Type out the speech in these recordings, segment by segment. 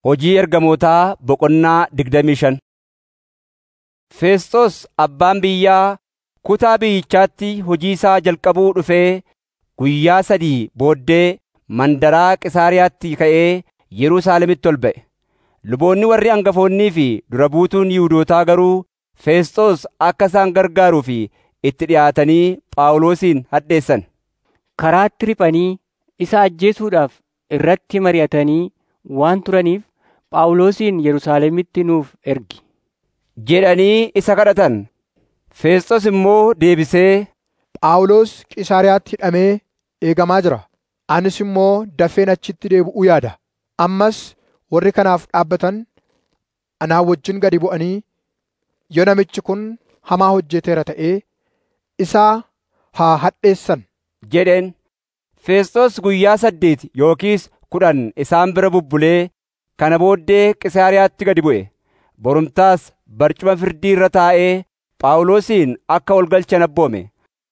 Hojii ergamootaa boqonnaa digdamii shan. Feesxoos abbaan biyyaa kutaa biyyichaatti hojii isaa jalqabuu dhufee guyyaa sadii booddee mandaraa Qisaariyaatti ka'ee Yerusaalemitti ol ba'e. Luboonni warri hangafoonnii fi dura buutuun Yihuudootaa garuu Feesxoos akka isaan gargaaruuf itti dhi'aatanii Phaawulosin hadheessan. Karaatti riphanii isa ajjeesuudhaaf irratti mari'atanii waan turaniif Phaawulosin Yerusaalemitti nuuf ergi jedhanii isa kadhatan. Feesxoos immoo deebisee, Phaawulos Qisaariyaatti hidhamee eegamaa jira. Anis immoo dafeen achitti deebi'uu yaada. Ammas warri kanaaf dhaabbatan anaa wajjin gadi bu'anii yoo namichi kun hamaa hojjeteera ta'ee isaa haa hadheessan. jedheen. Feesxoos guyyaa saddeet yookiis kudhan isaan bira bubbulee kana booddee Qisaariyaatti gadi bu'e. Borumtaas barcuma firdii irra taa'ee Phaawulosin akka ol galchan abboome.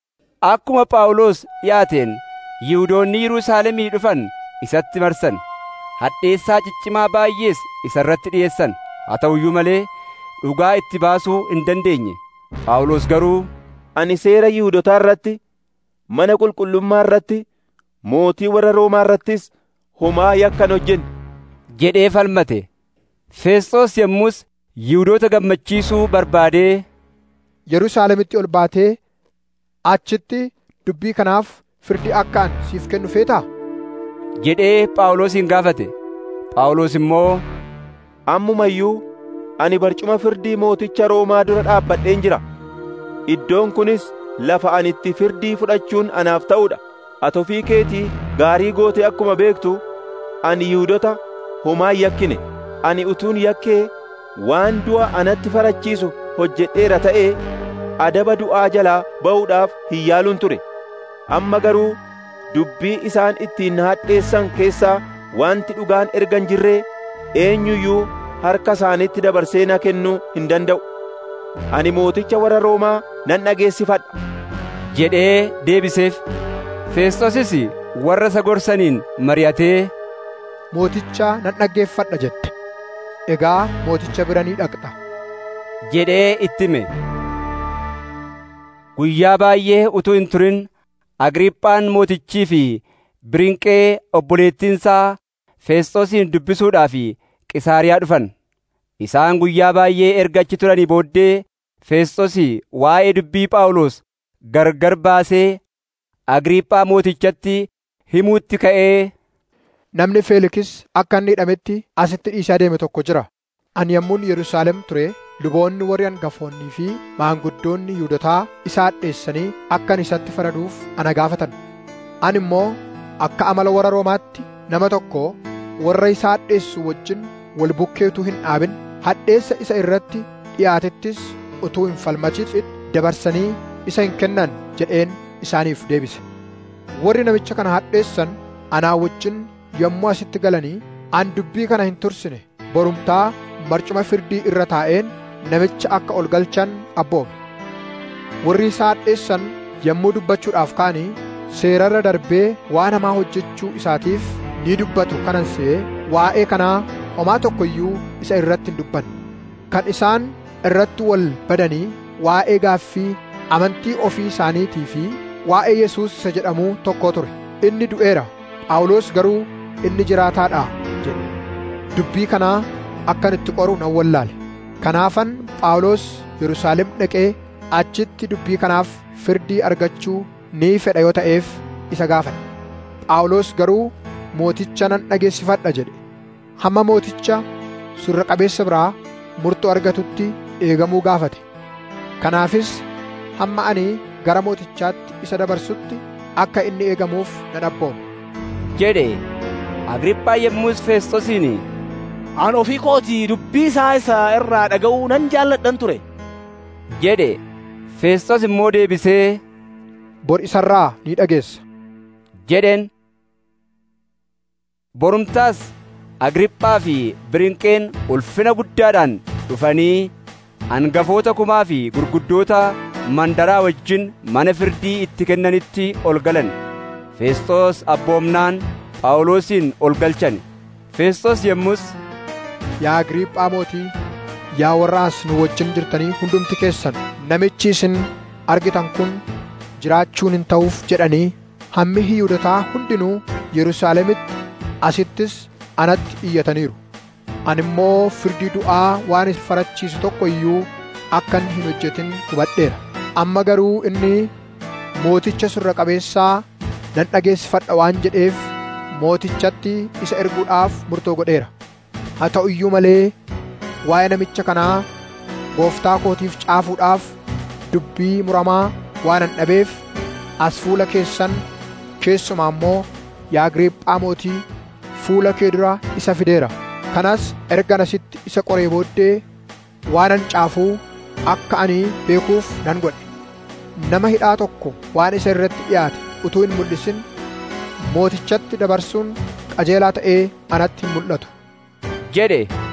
Akkuma Phaawulos dhiyaateen Yihuudoonni Yerusaalemii dhufan isatti marsan. Hadheessaa ciccimaa baay'ees isa irratti dhi'eessan. Haa ta'u iyyuu malee dhugaa itti baasuu hin dandeenye. Phaawulos garuu, Ani seera Yihuudotaa irratti, mana qulqullummaa irratti, mootii warra Roomaa irrattis homaa yakkan hojjenne. jedhee falmate. Feesxoos yommus Yihuudoota gammachiisuu barbaadee Yerusaalemitti ol baatee achitti dubbii kanaaf firdii akka ani siif kennu feetaa? jedhee Phaawulosin gaafate. Phaawulos immoo, Ammuma iyyuu ani barcuma firdii mooticha Roomaa dura dhaabbadheen jira. Iddoon kunis lafa ani itti firdii fudhachuun anaaf ta'udha. Ati ofii keetii gaarii gootee akkuma beektu ani Yihuudota homaa hin yakkine. Ani utuun yakkee waan du'a anatti farachiisu hojjedheera ta'ee adaba du'aa jalaa ba'uudhaaf hin yaaluun ture. Amma garuu dubbii isaan ittiin na hadheessan keessaa wanti dhugaan erga hin jirree eenyuyyuu harka isaaniitti dabarsee na kennuu hin danda'u. Ani mooticha warra Roomaa nan dhageessifadha. jedhee deebiseef. Feesxoosis warra isa gorsaniin mari'atee Mooticha nan dhaggeeffadha jette. Egaa mooticha bira ni dhaqxa. jedhee itti hime. Guyyaa baay'ee utuu hin turin Agriiphaan mootichii fi Birinqee obboleettiinsaa Feesxoosin dubbisuudhaaf Qisaariyaa dhufan. Isaan guyyaa baay'ee erga achi turanii booddee Feesxoos waa'ee dubbii Phaawulos gargar baasee Agriiphaa mootichatti himuutti ka'ee Namni Feelikis akka inni hidhametti asitti dhiisaa deeme tokko jira. Ani yommuun Yerusaalem ture luboonni warri hangafoonnii fi maanguddoonni Yihuudotaa isa hadheessanii akka ani isatti faraduuf ana gaafatan. Ani immoo akka amala warra Roomaatti nama tokko warra isa hadheessu wajjin wal bukkee utuu hin dhaabin hadheessa isa irratti dhiyaatettis utuu hin falmachiin dabarsanii isa hin kennan jedheen isaaniif deebise. Warri namicha kana hadheessan anaa wajjin yommuu asitti galanii an dubbii kana hin tursine borumtaa barcuma firdii irra taa'een namicha akka ol galchan abboome. Warri isa hadheessan yommuu dubbachuudhaaf ka'anii seerarra darbee waan hamaa hojjechuu isaatiif ni dubbatu kanan se'ee waa'ee kanaa homaa tokko iyyuu isa irratti hin dubbanne. Kan isaan irratti wal badanii waa'ee gaaffii amantii ofii isaaniitii fi waa'ee Yesuus isa jedhamuu tokko ture. Inni du'eera. Phaawulos garuu inni jiraataadha jedhe. Dubbii kanaa akkan itti qoru nan wallaale. Kanaafan Phaawulos Yerusaalem dhaqee achitti dubbii kanaaf firdii argachuu ni fedha yoo ta'eef isa gaafate. Phaawulos garuu mooticha nan dhageessifadha jedhe. Hamma mooticha surra qabeessa biraa murtoo argatutti eegamuu gaafate. Kanaafis hamma ani gara mootichaatti isa dabarsutti akka inni eegamuuf nan abboome. jedhe. Agriiphaa yommus Feesxoosiin An ofii kootii dubbii isaa isa irraa dhaga'uu nan jaalladhan ture. jedhe. Feesxoos immoo deebisee Bor isarraa ni dhageessa. jedheen. Borumtaas Agriiphaa fi Birinqeen ulfina guddaadhaan dhufanii hangafoota kumaa fi gurguddoota mandaraa wajjin mana firdii itti kennanitti ol galan. Feesxoos abboomnaan Phaawulosin ol galchan. Feesxoos yommus yaa Agriiphaa mootii yaa warra as nu wajjin jirtanii hundumti keessan namichi isin argitan kun jiraachuun hin ta'uuf jedhanii hammi Yihuudotaa hundinuu Yerusaalemitti asittis anatti iyyataniiru. Ani immoo firdii du'aa waan isa farachiisu tokko iyyuu akka inni hin hojjetin hubadheera. Amma garuu inni mooticha surra qabeessaa nan dhageessifadha waan jedheef mootichatti isa erguudhaaf murtoo godheera. Haa ta'u iyyuu malee waa'ee namicha kanaa gooftaa kootiif caafuudhaaf dubbii muramaa waan an dhabeef as fuula keessan keessumaa immoo yaa Agriiphaa mootii fuula kee dura isa fideera. Kanas ergan asitti isa qoree booddee waanan caafuu akka ani beekuuf nan godhe. Nama hidhaa tokko waan isa irratti dhiyaate utuu hin mul'isin mootichatti dabarsuun qajeelaa ta'ee anatti hin mul'atu. jedhe